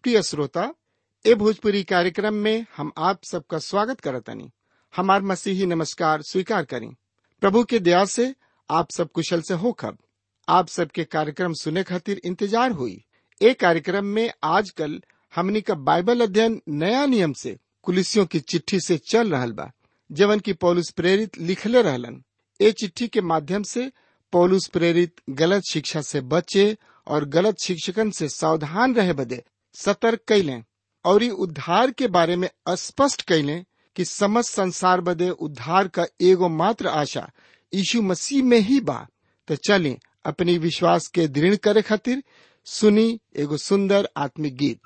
प्रिय श्रोता ए भोजपुरी कार्यक्रम में हम आप सबका स्वागत करतनी हमार मसीही नमस्कार स्वीकार करें प्रभु के दया से आप सब कुशल से हो खब आप सबके कार्यक्रम सुने खातिर इंतजार हुई ए कार्यक्रम में आजकल हमनी का बाइबल अध्ययन नया नियम से कुलिसियों की चिट्ठी से चल रहल बा जवन की पौलुस प्रेरित लिखले रहलन ए चिट्ठी के माध्यम से पौलुस प्रेरित गलत शिक्षा से बचे और गलत शिक्षकन से सावधान रहे बदे सतर्क कैलें और ई उद्धार के बारे में स्पष्ट कैलें कि समस्त संसार बदे उद्धार का एगो मात्र आशा यीशु मसीह में ही बा तो चलें अपनी विश्वास के दृढ़ करे खातिर सुनी एगो सुंदर आत्मिक गीत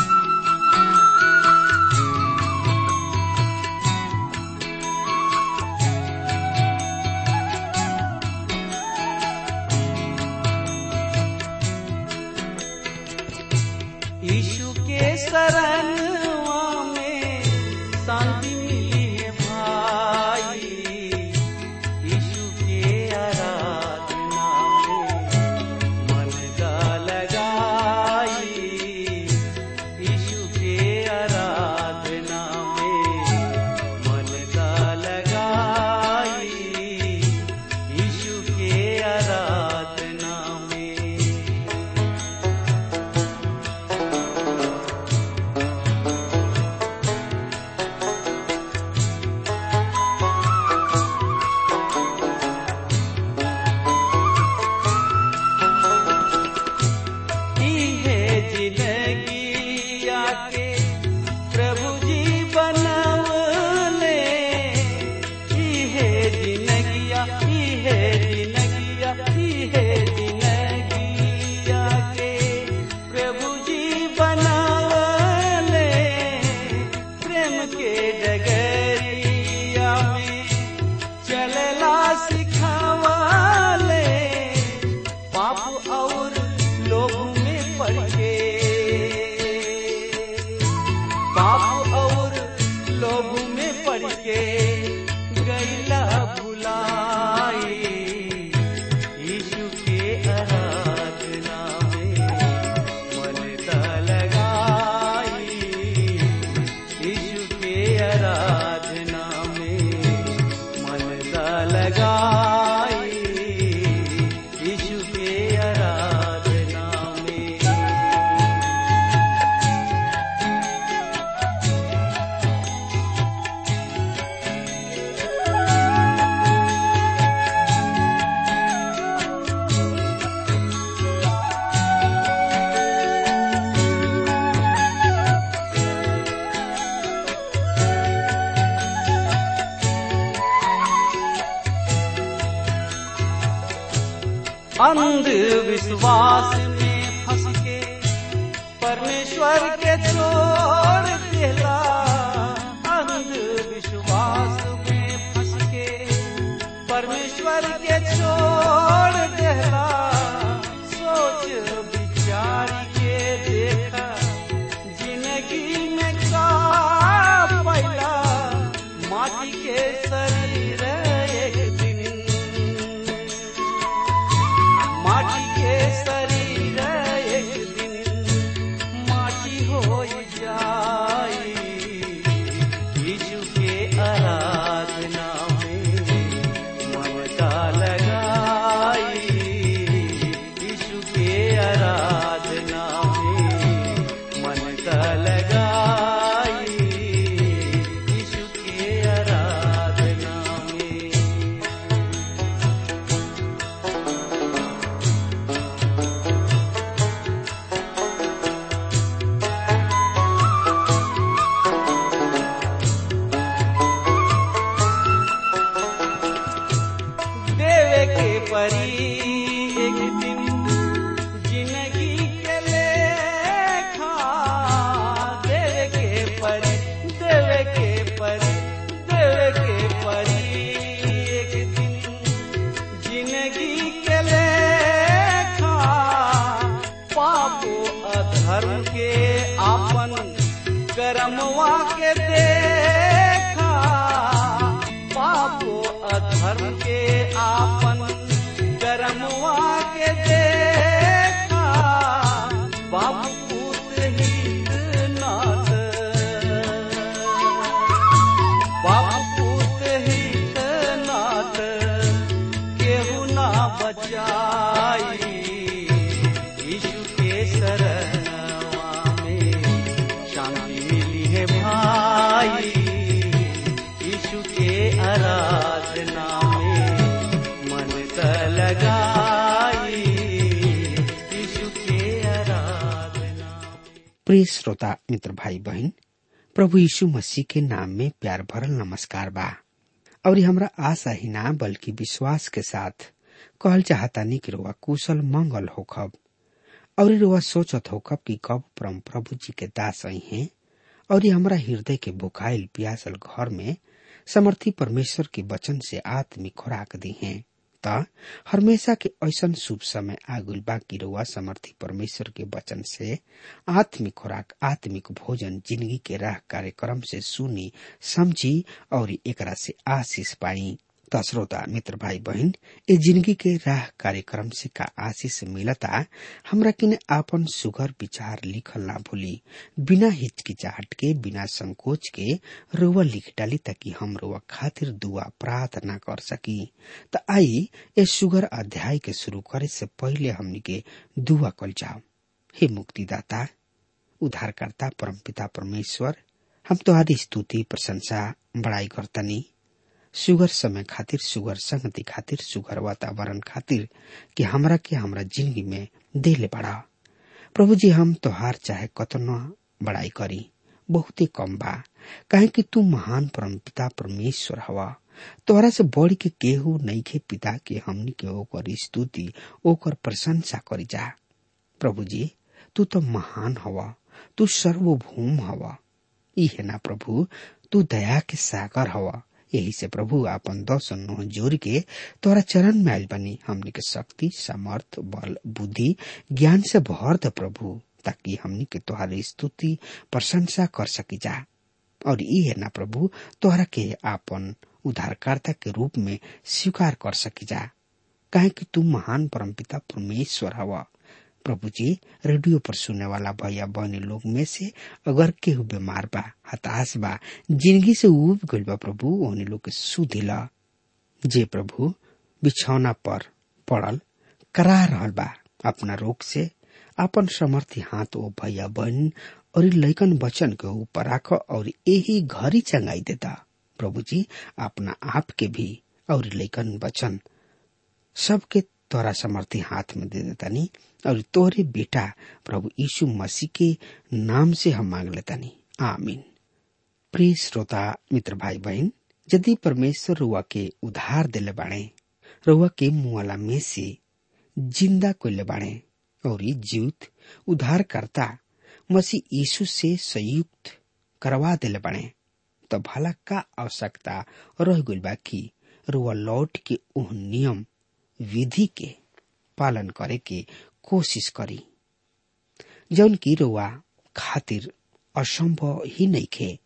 यीशु के शरणवा में शांति मिली है भाई यीशु के आराधना में मन का लगाई यीशु के आराधना में मन का लगाई यीशु के आराधना में है जिंदगी आके प्रभु जी बनवले है जिंदगिया है जिंदगिया है जिंदगी आके प्रभु जी बनवले प्रेम के डगरिया में चलला सिखावले पाप और लोगों में पड़ के पाप और लोगों में पड़ के गैला भुलाई यीशु के आराधना में मन ता लगाई यीशु के आराधना में मन ता लगाई यीशु के आराधना में अंधविश्वास में फंस के परमेश्वर के छोड़ देला अंधविश्वास में फंस के परमेश्वर के छोड़ देला सोच विचार के देखा जिंदगी में का पैला माटी के शरीर एक दिन माटी के शरीर एक दिन माटी हो जाई यीशु के आराधना में मन का लगाई यीशु के आराधना में मन का लगाई यीशु के आराधना में देवे के परी एक दिन जिंदगी के लेखा देवे के परी देवे के परी देवे के परी एक दिन जिंदगी के लेखा पापो अधर्म के आपन कर्मवा के देखा पापो अधर्म के आपन कर्मवा के देखा बाप पुत्र हित प्रिय श्रोता मित्र भाई बहन प्रभु यीशु मसीह के नाम में प्यार भरल नमस्कार बा और ये हमरा आशा ही ना बल्कि विश्वास के साथ कहल चाहतानी कि रुआ कुशल मंगल होखब और ये रुआ सोचत होखब कि कब परम प्रभु जी के दास आई हैं और ये हमरा हृदय के बुखाइल प्यासल घर में समर्थी परमेश्वर के वचन से आत्मिक खुराक दी हैं त हमेशा के ऐसन शुभ समय आगुल बा कि रुआ समर्थी परमेश्वर के वचन से आत्मिक खुराक आत्मिक भोजन जिंदगी के राह कार्यक्रम से सुनी समझी और एकरा से आशीष पाई त श्रोता मित्र भाई बहन ए जिंदगी के राह कार्यक्रम से का आशीष मिलता हमरा किने आपन सुगर विचार लिखल ना भूली बिना हिचकिचाहट के बिना संकोच के रुआ लिख डाली ताकि हम रुआ खातिर दुआ प्रार्थना कर सकी त आई ए सुगर अध्याय के शुरू करे से पहले हमनी के दुआ कल जाओ हे मुक्तिदाता उद्धारकर्ता परमपिता परमेश्वर हम तुम्हारी स्तुति प्रशंसा बड़ाई करतनी सुगर समय खातिर सुगर संगति खातिर सुगर वातावरण खातिर कि हमरा के हमरा जिंदगी में देले बड़ा प्रभु जी हम तोहार चाहे कतनो बड़ाई करी बहुत ही कम बा काहे कि तू महान परम पिता परमेश्वर हवा तोहरा से बढ़ के केहू नहीं के पिता के हमनी के ओकर स्तुति ओकर प्रशंसा करी जा प्रभु जी तू तो महान हवा तू सर्वभूम हवा ई है ना प्रभु तू दया के सागर हवा यही से प्रभु आपन दस नोह जोर के तोरा चरण में आयल बनी हमनी के शक्ति सामर्थ बल बुद्धि ज्ञान से भर द प्रभु ताकि हमनी के तोहारी स्तुति प्रशंसा कर सकी जा और ई है ना प्रभु तोहरा के आपन उद्धारकर्ता के रूप में स्वीकार कर सकी जा काहे कि तू महान परमपिता परमेश्वर हवा प्रभु जी रेडियो पर सुनने वाला भैया बहनी लोग में से अगर केहू बीमार बा हताश बा जिंदगी से उब गइल बा प्रभु ओहनी लोग के सुधिला जे प्रभु बिछौना पर पड़ल करा रहल बा अपना रोग से अपन समर्थी हाथ ओ भैया बहन और लैकन बचन के ऊपर राख और यही घरी चंगाई देता प्रभु जी अपना आप के भी और लैकन बचन सबके तोरा समर्थी हाथ में दे देतानी और तोहरे बेटा प्रभु यीशु मसीह के नाम से हम मांग लेतानी आमीन प्रिय श्रोता मित्र भाई बहन यदि परमेश्वर रुआ के उधार दिले बाड़े रुआ के मुआला में से जिंदा कोले बाड़े और जीवित उधार करता मसीह यीशु से संयुक्त करवा दिले बाड़े तो भला का आवश्यकता रह गइल बा कि रुआ लौट के ओह नियम विधि के पालन करे के कोशिश करी जौन की रुआ खातिर असंभव ही नहीं खे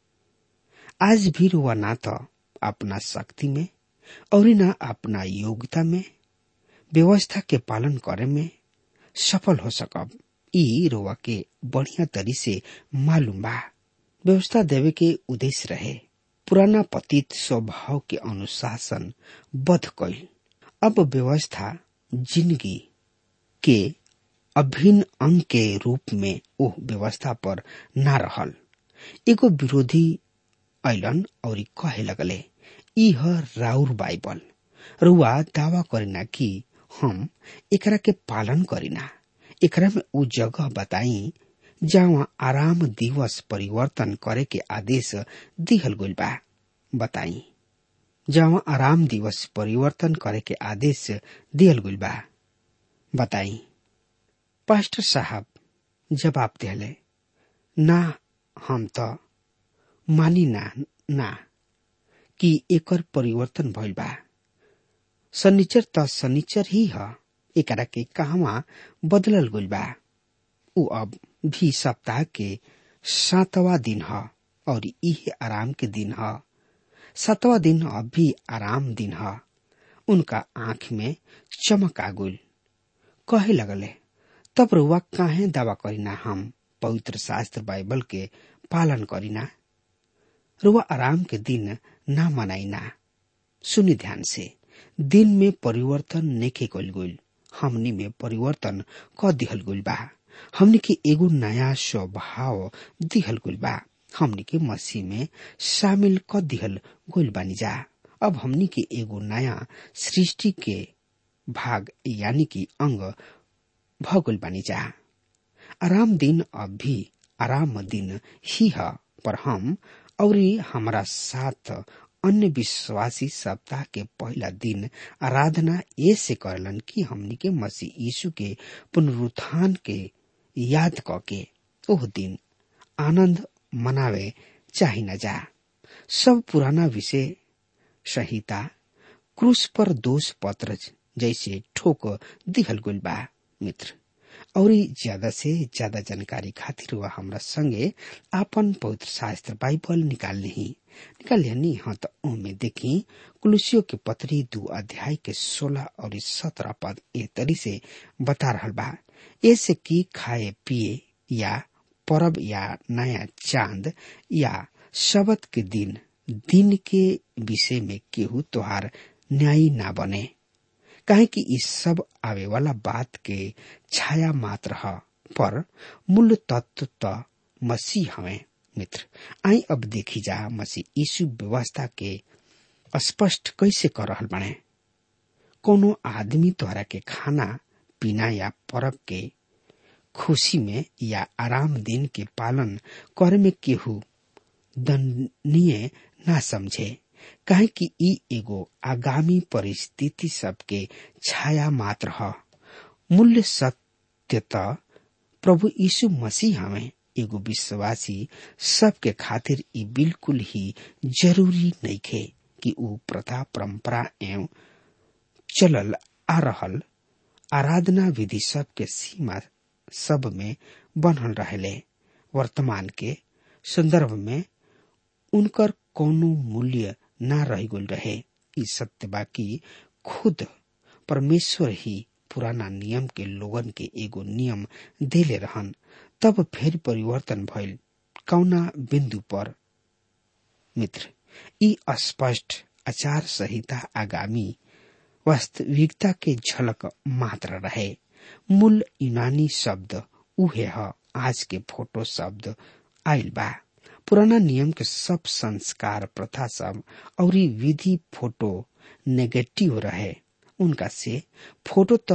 आज भी रुआ ना तो अपना शक्ति में और ना अपना योग्यता में व्यवस्था के पालन करे में सफल हो सकब ई रुआ के बढ़िया तरी से मालूम बा व्यवस्था देवे के उद्देश्य रहे पुराना पतित स्वभाव के अनुशासन बध कईल अब व्यवस्था जिंदगी के अभिन्न अंग के रूप में ओह व्यवस्था पर ना रहल एगो विरोधी ऐलन और कहे लगले ई ह राउर बाइबल रुआ दावा करीना कि हम एकरा के पालन करीना एकरा में उ जगह बताई जहाँ आराम दिवस परिवर्तन करे के आदेश दिहल गइल बा बताई जहाँ आराम दिवस परिवर्तन करे के आदेश दिहल गइल बा बताई पास्टर साहब जवाब दिहले ना हम तो मानी ना ना कि एकर परिवर्तन भइल बा शनिचर त शनिचर ही ह एकरा के कहवा बदलल गइल बा उ अब भी सप्ताह के सातवा दिन ह और इहे आराम के दिन ह सातवा दिन अब भी आराम दिन ह उनका आंख में चमक आ गइल कहे लगले तब रुआ काहे दावा करीना हम पवित्र शास्त्र बाइबल के पालन करीना रुआ आराम के दिन ना मनाइना सुनि ध्यान से दिन में परिवर्तन नेके कल गइल हमनी में परिवर्तन क दिहल गइल बा हमनी के एगो नया स्वभाव दिहल गइल बा हमनी के मसीह में शामिल क दिहल गइल बानी जा अब हमनी के एगो नया सृष्टि के भाग यानी कि अंग भ गइल बानी जा आराम दिन अब भी आराम दिन ही है पर हम और हमारा साथ अन्य विश्वासी सप्ताह के पहला दिन आराधना ऐसे करलन कि हमनी के मसीह यीशु के पुनरुत्थान के याद क के ओह दिन आनंद मनावे चाही न जा सब पुराना विषय संहिता क्रूस पर दोष पत्र जैसे ठोक दिहल गुल बा मित्र और ज्यादा से ज्यादा जानकारी खातिर वह हमरा संगे आपन पवित्र शास्त्र बाइबल निकाल ली निकाल ली हाँ तो ओमे देखी कुलुसियों के पत्री दू अध्याय के सोलह और सत्रह पद ए तरी से बता रहा बा ऐसे की खाए पिए या परब या नया चांद या शबद के दिन दिन के विषय में केहू तोहार न्यायी ना बने काहे कि इस सब आवे वाला बात के छाया मात्र है पर मूल तत्व तो मसीह हमें मित्र आई अब देखी जा मसीह यीशु व्यवस्था के स्पष्ट कैसे कर रहल बने कोनो आदमी तोहरा के खाना पीना या परब के खुशी में या आराम दिन के पालन करे में केहू दंडनीय ना समझे काहे कि ई एगो आगामी परिस्थिति सबके छाया मात्र ह मूल्य सत्य त प्रभु यीशु मसीह हमें एगो विश्वासी सबके खातिर ई बिल्कुल ही जरूरी नइखे कि ऊ प्रथा परंपरा एवं चलल आ रहल आराधना विधि सब के सीमा सब में बनल रहले वर्तमान के संदर्भ में उनकर कोनो मूल्य ना रह गल रहे ई सत्य बाकी खुद परमेश्वर ही पुराना नियम के लोगन के एगो नियम देले रहन तब फिर परिवर्तन भइल कौना बिंदु पर मित्र ई स्पष्ट आचार संहिता आगामी वास्तविकता के झलक मात्र रहे मूल यूनानी शब्द उहे ह आज के फोटो शब्द आयल बा पुराना नियम के सब संस्कार प्रथा सब और विधि फोटो नेगेटिव रहे उनका से फोटो तो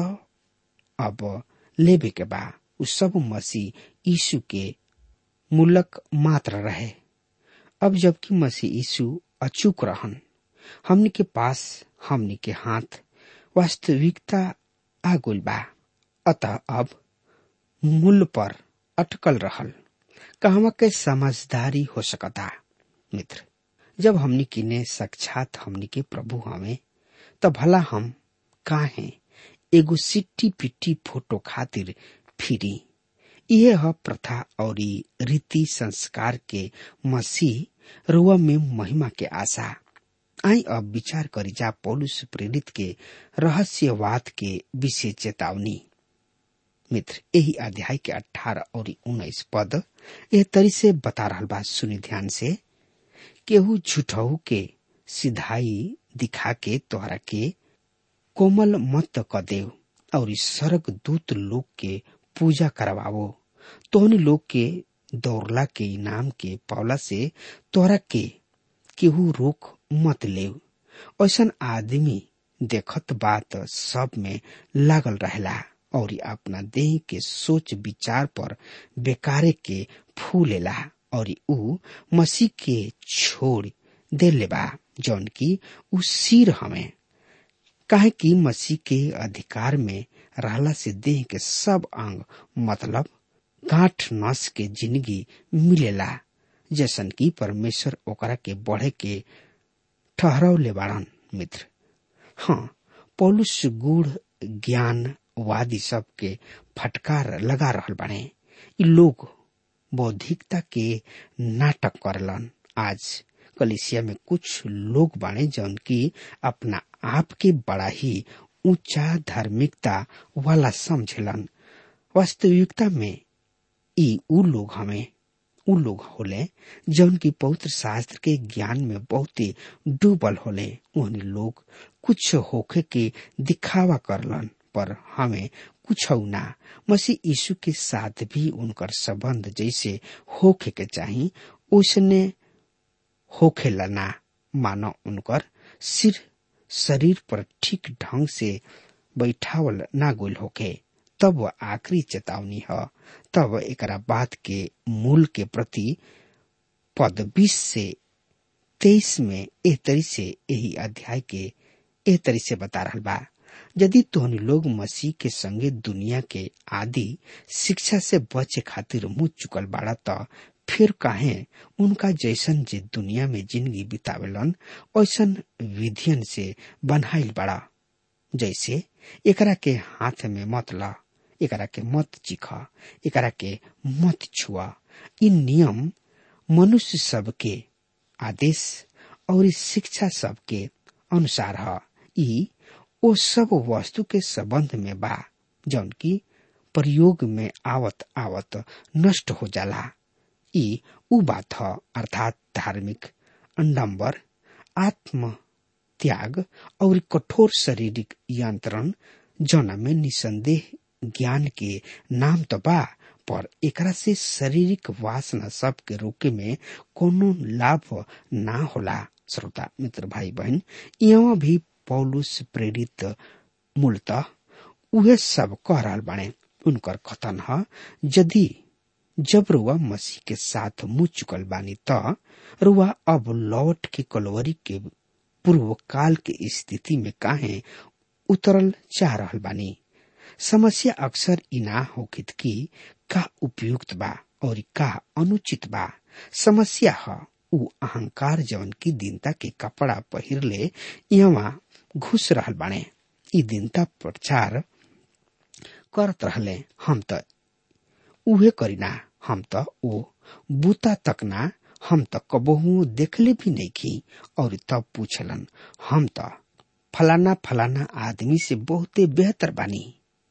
अब लेबे के बा उ सब मसीह यीशु के मूलक मात्र रहे अब जबकि मसीह यीशु अचूक रहन हमनी के पास हमनी के हाथ वास्तविकता आ गइल बा अतः अब मूल पर अटकल रहल कहवा के समझदारी हो सकता मित्र जब हमनी किने साक्षात हमनी के प्रभु हमें त भला हम काहे एगो सिट्टी पिट्टी फोटो खातिर फिरी यह ह प्रथा और रीति संस्कार के मसीह रुआ में महिमा के आशा आई अब विचार करी जा पौलुस प्रेरित के रहस्यवाद के विषय चेतावनी मित्र यही अध्याय के अठारह और उन्नीस पद यह तरी से बता रहा बात सुनी ध्यान से केहू झूठहू के सिधाई दिखा के तोहरा के कोमल मत क देव और स्वर्ग दूत लोग के पूजा करवावो तोहनी लोग के दौड़ला के इनाम के पावला से तोहरा के केहू रोक मत लेव ऐसा आदमी देखत बात सब में लागल रहेला और अपना देह के सोच विचार पर बेकारे के फूलेला और ऊ मसीह के छोड़ दे लेबा जौन की ऊ सिर हमें काहे कि मसीह के अधिकार में रहला से देह के सब अंग मतलब गांठ नस के जिंदगी मिलेला जैसन कि परमेश्वर ओकरा के बढ़े के ठहराव ले बाड़न मित्र हाँ पौलुस गुड़ ज्ञान वादी सब के फटकार लगा रहल बाड़े इ लोग बौद्धिकता के नाटक करलन आज कलिसिया में कुछ लोग बाड़े जौन की अपना आप के बड़ा ही ऊंचा धार्मिकता वाला समझलन वास्तविकता में ई उ लोग हमें उ लोग होले जौन की पवित्र शास्त्र के ज्ञान में बहुत ही डूबल होले उन लोग कुछ होखे के दिखावा करलन पर हमें कुछ ना मसीह यीशु के साथ भी उनकर संबंध जैसे होखे के चाही उसने होखे ना मानो उनकर सिर शरीर पर ठीक ढंग से बैठावल ना गोल होके तब वह आखिरी चेतावनी है तब एकरा बात के मूल के प्रति पद बीस से तेईस में एह तरी से यही अध्याय के एह तरी से बता रहा बा यदि तोहनी लोग मसीह के संगे दुनिया के आदि शिक्षा से बचे खातिर मुंह चुकल बाड़ा त फिर काहे उनका जैसन जे दुनिया में जिंदगी बितावेलन ऐसन विधियन से बनाइल बाड़ा जैसे एकरा के हाथ में मत ला एकरा के मत चिख एकरा के मत छुआ इ नियम मनुष्य सबके आदेश और इस शिक्षा सबके अनुसार ह ई ओ सब वस्तु के संबंध में बा जौन की प्रयोग में आवत आवत नष्ट हो जाला ई उ बात ह अर्थात धार्मिक अंडम्बर आत्म त्याग और कठोर शारीरिक यंत्रण जौना में निसंदेह ज्ञान के नाम तो बा पर एकरा से शारीरिक वासना सब के रोके में कोनो लाभ ना होला श्रोता मित्र भाई बहन यहाँ भी पौलुस प्रेरित मूलतः उहे सब कह रहा बाणे उनकर कथन है यदि जब रुआ मसीह के साथ मुंह चुकल बानी त रुआ अब लौट के कलोवरी के पूर्व काल के स्थिति में काहे उतरल चाह रहल बानी समस्या अक्सर इना होखित की का उपयुक्त बा और का अनुचित बा समस्या ह उ अहंकार जवन की दीनता के कपड़ा पहिरले यहाँ घुस रहल बाणे ई दीनता प्रचार करत रहले हम त उहे करीना हम त ओ बूता तक ना हम त कबहू देखले भी नहीं की और तब पूछलन हम त फलाना फलाना आदमी से बहुते बेहतर बानी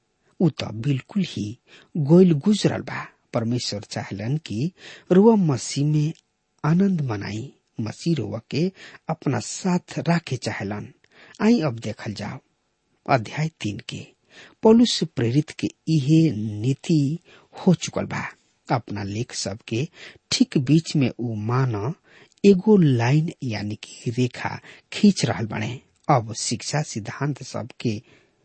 उ त बिल्कुल ही गोइल गुजरल बा परमेश्वर चाहलन कि रुआ मसीह में आनंद मनाई मसीह रुआ के अपना साथ राखे चाहलन आई अब देखल जाओ अध्याय तीन के पौलुस प्रेरित के इहे नीति हो चुकल बा अपना लेख सब के ठीक बीच में उ मान एगो लाइन यानी कि रेखा खींच रहल बने अब शिक्षा सिद्धांत सब के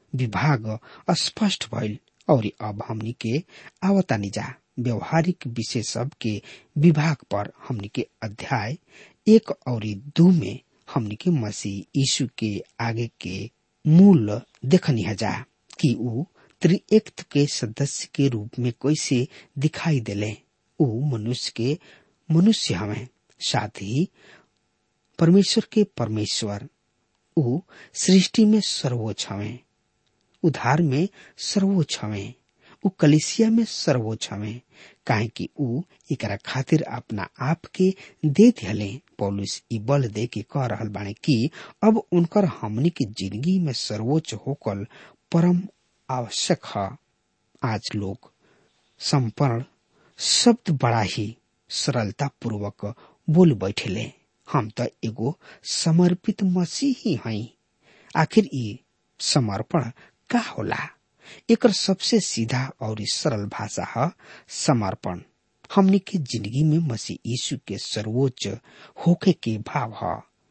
विभाग स्पष्ट भइल और अब हमनी के आवतानी जा व्यवहारिक विषय सब के विभाग पर हमनी के अध्याय एक और दो में हमनी के मसीह यीशु के आगे के मूल देखनी जा कि उ त्रिएक्त के सदस्य के रूप में कैसे दिखाई देले उ मनुष्य के मनुष्य हमें साथ ही परमेश्वर के परमेश्वर उ सृष्टि में सर्वोच्च हमें उधार में सर्वोच्च हमें उ कलिसिया में सर्वोच्च हमें काहे कि उ एकरा खातिर अपना आप के दे दिहले पौलुस ई बल दे के कह रहल बाने कि अब उनकर हमनी की जिंदगी में सर्वोच्च होकल परम आवश्यक है आज लोग संपर्ण शब्द बड़ा ही सरलता पूर्वक बोल बैठेले हम तो एगो समर्पित मसीह ही हई आखिर ई समर्पण का होला एकर सबसे सीधा और सरल भाषा है समर्पण हमनी के जिंदगी में मसीह यीशु के सर्वोच्च होके के भाव है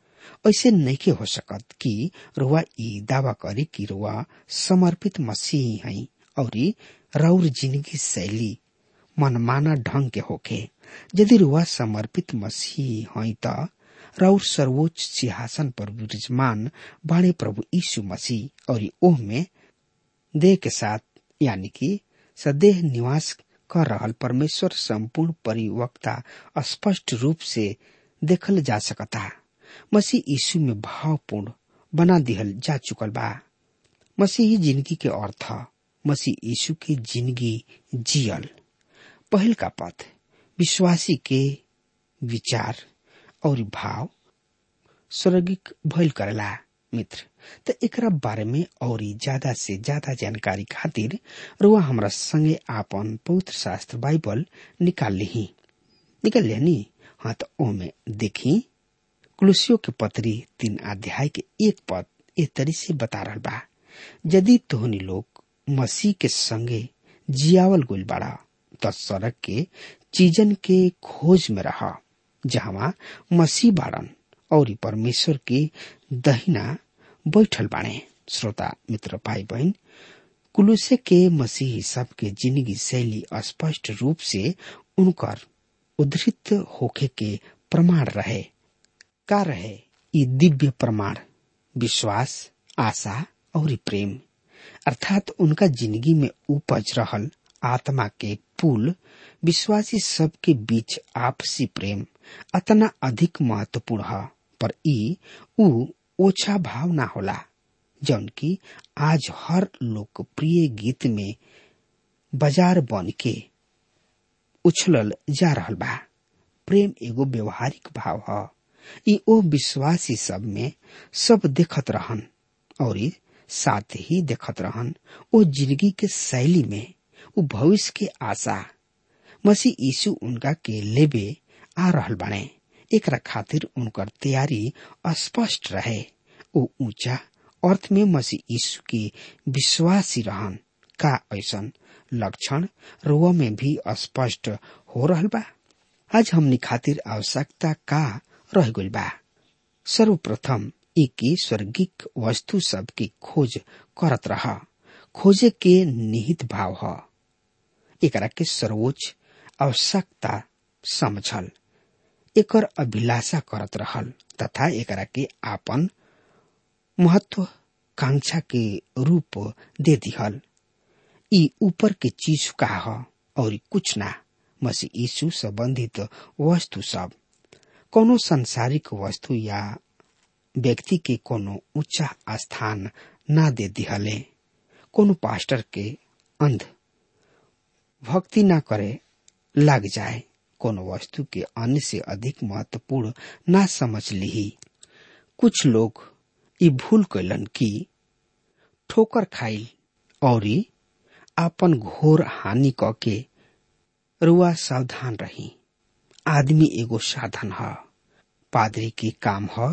ऐसे नहीं हो सकत कि रुआ ई दावा करे कि रुआ समर्पित मसीह है और रौर जिंदगी शैली मनमाना ढंग के होके यदि रुआ समर्पित मसीह है त रौर सर्वोच्च सिंहासन पर विराजमान बाणे प्रभु यीशु मसीह और ओह में देह के साथ यानी कि सदेह निवास कर रहल परमेश्वर संपूर्ण परिवक्ता स्पष्ट रूप से देखल जा सकता मसीह यीशु में भावपूर्ण बना दिहल जा चुकल बा मसीही जिंदगी के अर्थ मसीह यीशु की जिंदगी जियल पहल का पथ विश्वासी के विचार और भाव स्वर्गिक भइल करेला मित्र त एकरा बारे में और ज्यादा से ज्यादा जानकारी खातिर रुआ हमरा संगे आपन पवित्र शास्त्र बाइबल निकाल ली निकल लेनी हाँ तो ओमे देखी कुलसियों के पत्री तीन अध्याय के एक पद ए तरी से बता रहा बा यदि तोहनी लोग मसीह के संगे जियावल गुल बाड़ा त सड़क के चीजन के खोज में रहा जहाँ मसीह बाड़न और परमेश्वर के दहिना बैठल बाणे श्रोता मित्र भाई बहन कुलुसे के मसीही सब के जिंदगी शैली स्पष्ट रूप से उनकर उद्धृत होखे के प्रमाण रहे का रहे ई दिव्य प्रमाण विश्वास आशा और प्रेम अर्थात उनका जिंदगी में उपज रहल आत्मा के पुल विश्वासी सब के बीच आपसी प्रेम अतना अधिक महत्वपूर्ण है पर ई ऊ ओछा भाव ना होला जौन की आज हर लोकप्रिय गीत में बाजार बन के उछलल जा रहल बा प्रेम एगो व्यवहारिक भाव ह ई ओ विश्वासी सब में सब देखत रहन और साथ ही देखत रहन ओ जिंदगी के शैली में उ भविष्य के आशा मसीह यीशु उनका के लेबे आ रहल बने एकरा खातिर उनकर तैयारी स्पष्ट रहे ओ ऊंचा अर्थ में मसीह यीशु के विश्वासी रहन का ऐसन लक्षण रोवा में भी स्पष्ट हो रहल बा आज हमनी खातिर आवश्यकता का रह गइल बा सर्वप्रथम एक स्वर्गिक वस्तु सब की खोज करत रहा खोजे के निहित भाव ह एकरा के सर्वोच्च आवश्यकता समझल एकर अभिलाषा करत रहल तथा एकरा के आपन महत्वाकांक्षा के रूप दे दिहल ई ऊपर के चीज का ह और कुछ ना मसीह यीशु संबंधित वस्तु सब कोनो संसारिक वस्तु या व्यक्ति के कोनो ऊंचा स्थान ना दे दिहले कोनो पास्टर के अंध भक्ति ना करे लग जाए कोनो वस्तु के अन्य से अधिक महत्वपूर्ण ना समझ ली कुछ लोग ई भूल कैलन कि ठोकर खाइल और आपन घोर हानि क के रुआ सावधान रही आदमी एगो साधन ह पादरी के काम ह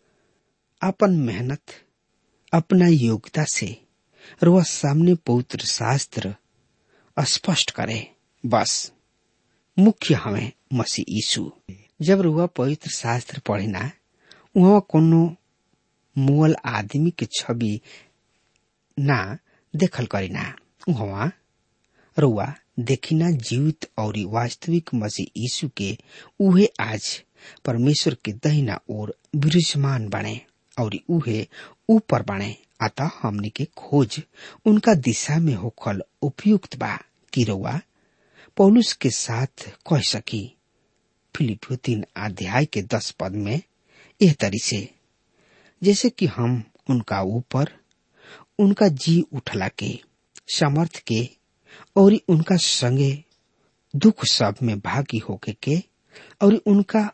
अपन मेहनत अपना योग्यता से रुआ सामने पवित्र शास्त्र स्पष्ट करे बस मुख्य हमें मसीह यीशु जब रुआ पवित्र शास्त्र पढ़िना वहाँ कोनो मुअल आदमी के छवि ना देखल करिना वहाँ रुआ देखिना जीवित और वास्तविक मसीह यीशु के उहे आज परमेश्वर के दहिना ओर विराजमान बने और उहे ऊपर बने अतः हमने के खोज उनका दिशा में होखल उपयुक्त बा कि रउआ पौलुस के साथ कह सकी फिलिपियो तीन अध्याय के दस पद में यह तरी से जैसे कि हम उनका ऊपर उनका जी उठला के समर्थ के और उनका संगे दुख सब में भागी होके के और उनका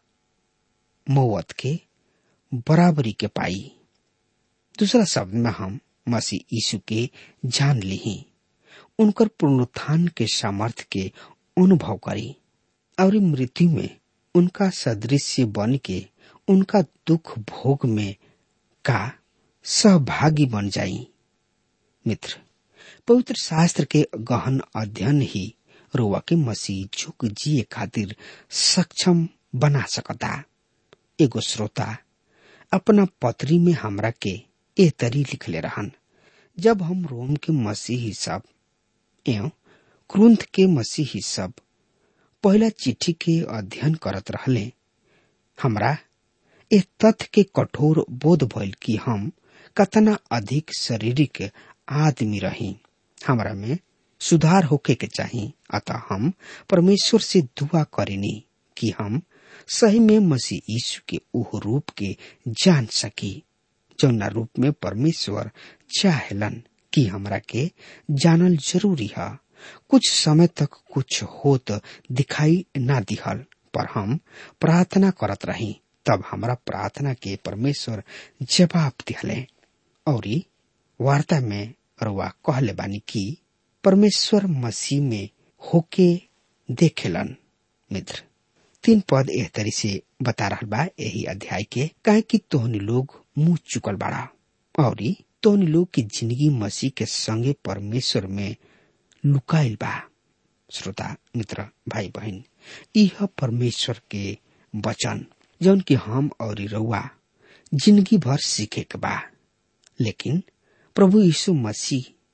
मौत के बराबरी के पाई दूसरा शब्द में हम मसीह यीशु के जान ली उनकर पुनरुत्थान के सामर्थ्य के अनुभव करी और मृत्यु में उनका सदृश्य बन के उनका दुख भोग में का सहभागी बन जाई मित्र पवित्र शास्त्र के गहन अध्ययन ही रोवा के मसीह झुक जिए खातिर सक्षम बना सकता एगो श्रोता अपना पत्री में हमरा के ए तरी लिखले रहन जब हम रोम के मसीही सब एवं क्रुंथ के मसीही सब पहला चिट्ठी के अध्ययन करत रहले हमरा ए तथ्य के कठोर बोध भइल कि हम कतना अधिक शारीरिक आदमी रही हमरा में सुधार होके के चाही अतः हम परमेश्वर से दुआ करेनी कि हम सही में मसीह यीशु के उह रूप के जान सकी जौना रूप में परमेश्वर चाहेलन कि हमरा के जानल जरूरी है कुछ समय तक कुछ होत दिखाई ना दिहल पर हम प्रार्थना करत रही तब हमरा प्रार्थना के परमेश्वर जवाब दिहले और वार्ता में रुआ कहले बानी कि परमेश्वर मसीह में होके देखेलन मित्र तीन पद एह तरी से बता रहा बा यही अध्याय के काहे कि तोहनी लोग मुंह चुकल बाड़ा और तोहनी लोग की जिंदगी मसीह के संगे परमेश्वर में लुकाइल बा श्रोता मित्र भाई बहन यह परमेश्वर के वचन जौन कि हम और रउआ जिंदगी भर सीखे के बा लेकिन प्रभु यीशु मसीह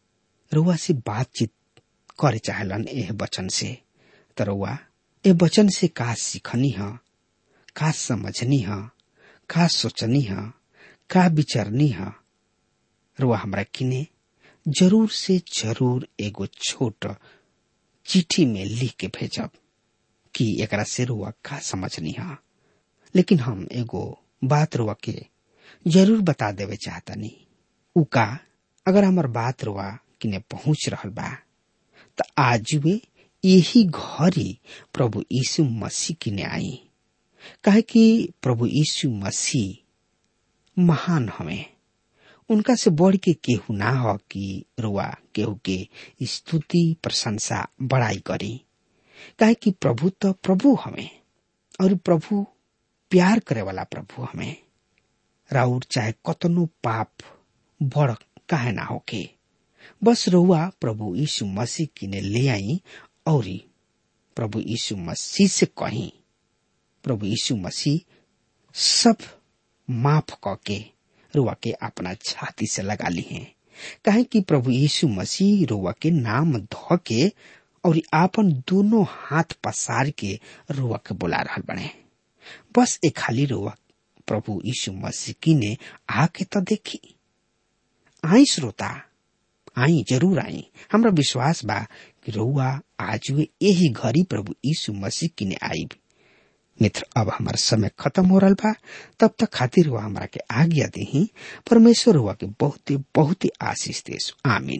रुआ से बातचीत करे चाहलन एह वचन से त रुआ ए वचन से का सीखनी ह का समझनी ह का सोचनी ह का विचरनी ह रुआ हमरा किने जरूर से जरूर एगो छोट चिट्ठी में लिख के भेजब कि एकरा से रुआ का समझनी ह लेकिन हम एगो बात रुआ के जरूर बता देवे चाहतनी उ का अगर हमार बात रुआ किने पहुंच रहल बा त आज वे यही घरी प्रभु यीशु मसीह किने आई काहे कि प्रभु यीशु मसीह महान हमें उनका से बढ़ के केहू ना हो कि रुआ केहू के स्तुति प्रशंसा बड़ाई करी काहे कि प्रभु तो प्रभु हमें और प्रभु प्यार करे वाला प्रभु हमें राउर चाहे कतनो पाप बड़ काहे ना होके बस रहुआ प्रभु यीशु मसीह किने ले आई और प्रभु यीशु मसीह से कही प्रभु यीशु मसीह सब माफ करके रुआ के अपना छाती से लगा ली है कहे कि प्रभु यीशु मसीह रुआ के नाम धो के और आपन दोनों हाथ पसार के रुआ के बुला रहा बने बस एक खाली रुआ प्रभु यीशु मसीह की ने आके तो देखी आई श्रोता आई जरूर आई हमरा विश्वास बा कि रउआ आज वे यही घड़ी प्रभु यीशु मसीह किने आई मित्र अब हमार समय खत्म हो रहा बा तब तक खातिर हुआ हमरा के आज्ञा दे परमेश्वर हुआ के बहुते बहुते आशीष देश आमीन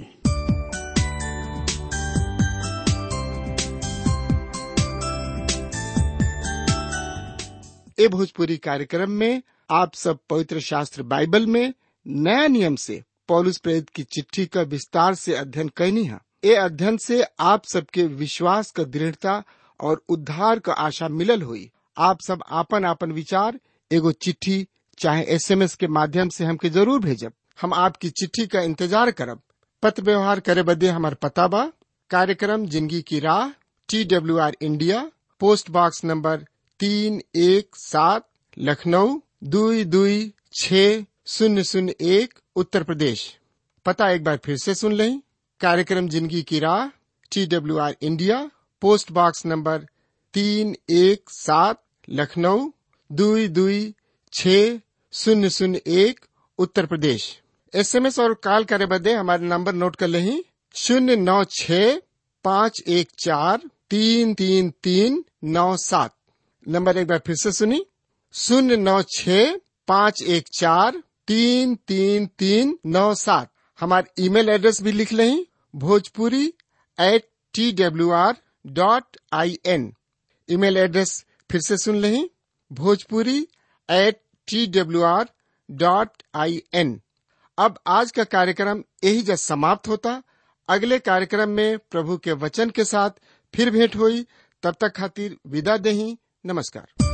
ए भोजपुरी कार्यक्रम में आप सब पवित्र शास्त्र बाइबल में नया नियम से पौलुस प्रेरित की चिट्ठी का विस्तार से अध्ययन कैनी है ए अध्ययन से आप सबके विश्वास का दृढ़ता और उद्धार का आशा मिलल हुई आप सब आपन आपन विचार एगो चिट्ठी चाहे एसएमएस के माध्यम से हमके जरूर भेजब हम आपकी चिट्ठी का इंतजार करब पत्र व्यवहार करे बदे हमार पता बा कार्यक्रम जिंदगी की राह T W R India post box number तीन एक सात लखनऊ दुई दुई छ शून्य शून्य एक उत्तर प्रदेश पता एक बार फिर से सुन लें कार्यक्रम जिंदगी की राह T W R India post box number तीन एक सात लखनऊ दुई दुई छ शून्य शून्य एक उत्तर प्रदेश एसएमएस और कॉल करे बदे हमारे नंबर नोट कर लें शून्य नौ छ पाँच एक चार तीन तीन तीन नौ सात नंबर एक बार फिर से सुनी शून्य नौ छ पाँच एक चार तीन तीन तीन नौ सात हमारे ईमेल एड्रेस भी लिख लें Bhojpuri at T W R dot I N email address फिर से सुन लें Bhojpuri at T W R dot I N अब आज का कार्यक्रम यही जब समाप्त होता अगले कार्यक्रम में प्रभु के वचन के साथ फिर भेंट हुई तब तक खातिर विदा दही नमस्कार